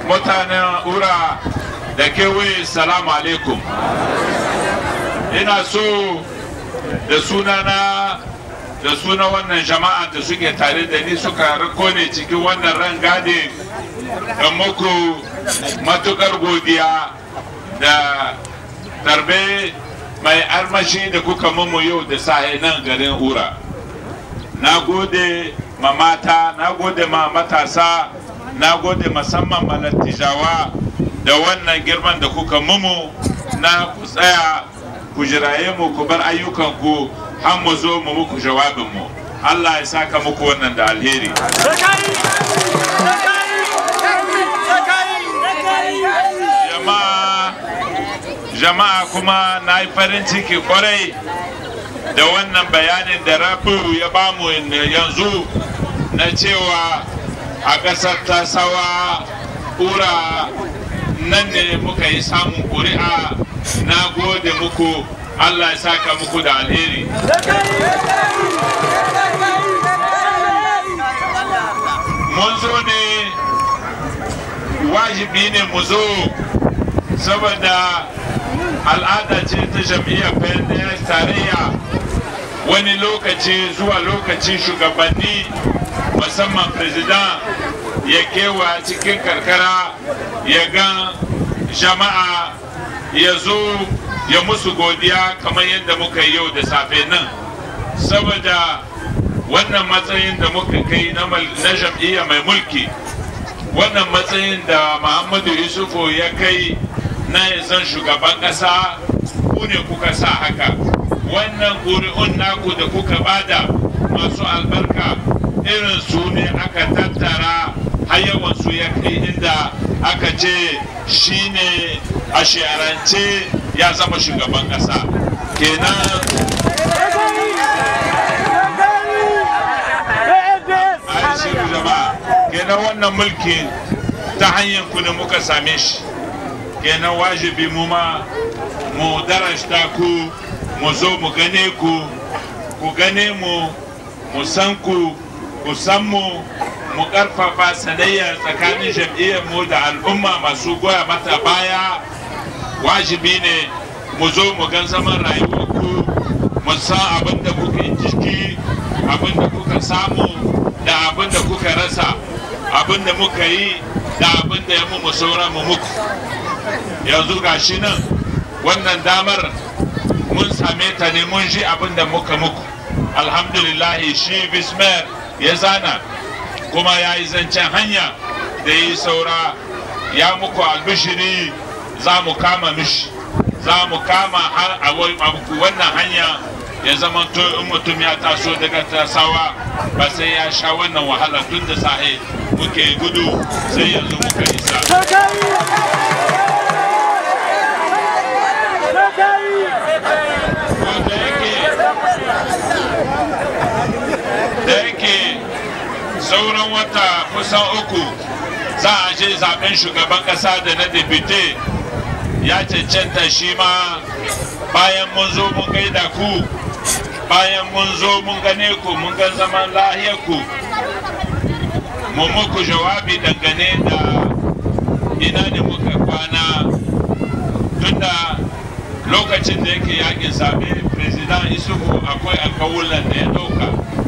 mutanen ura da kewaye salamu alaikum ina so da sunana da suna wannan jama'a da suke tare da ni suka rako ne cikin wannan rangade da muku matukar godiya da tarbe mai armashi da kuka mumu yau da sahe nan garin ura na gode ma mata na gode ma matasa na gode musamman ma lattijawa da wannan girman da kuka mumu na ku tsaya ku jiraye mu ku bar ayyukanku har mu zo mu muku jawabinmu Allah ya saka muku wannan da alheri jama'a jama'a kuma na yi farin ciki kwarai da wannan bayanin da rafiu ya bamu yanzu na cewa a ƙasar tasawa ura nan ne muka yi samun ƙuri'a na gode muku allah ya saka muku da alheri mun zo ne wajibi ne mu zo saboda al'ada ce ta jam'iyyar pnds tarayya wani lokaci zuwa lokaci shugabanni musamman president ya kewa cikin karkara ya ga jama'a ya zo ya musu godiya kamar yadda muka yi yau da safe nan saboda wannan matsayin da muka kai na jam'iyya mai mulki wannan matsayin da muhammadu yusufu ya kai na zan shugaban ƙasa ku ne kuka sa haka wannan ƙuri'un naku da kuka bada masu albarka irin su ne aka tattara har yawan su ya kai inda aka ce shi ne a shi'arance ya zama shugaban ƙasa kenan kenan wannan mulki ta hanyar ku ne muka same shi kenan wajibi mu ma mu darashta ku mu zo mu gane ku ku gane mu mu san ku ku san mu mu karfafa sanayya tsakanin jam'iyyar mu da al'umma masu goya mata baya wajibi ne mu zo mu gan zaman rayuwar ku mu san abin da kuka jiki abin da kuka samu da abin da kuka rasa abin da muka yi da abin da ya mu saura mu muku yanzu ga shi nan wannan damar mun same ta ne mun ji abin da muka muku alhamdulillah shi bismer ya zana kuma ya yi zancen hanya da ya yi saura ya muku albishiri za mu kama mishi za mu kama a wannan hanya ya zama to in mutum ya taso daga tasawa ba sai ya sha wannan wahala tun da sahe muke gudu sai yanzu muka isa da yake sauran wata kusan uku za a je zaben shugaban kasa da na depute ya cancanta shi ma bayan mun zo mun gaida ku bayan mun zo mun gane ku mun gan zaman lahiyar ku mun muku jawabi dangane da ina ne muka kwana tunda lokacin da yake yakin zabe president isufu akwai alkawulan da ya dauka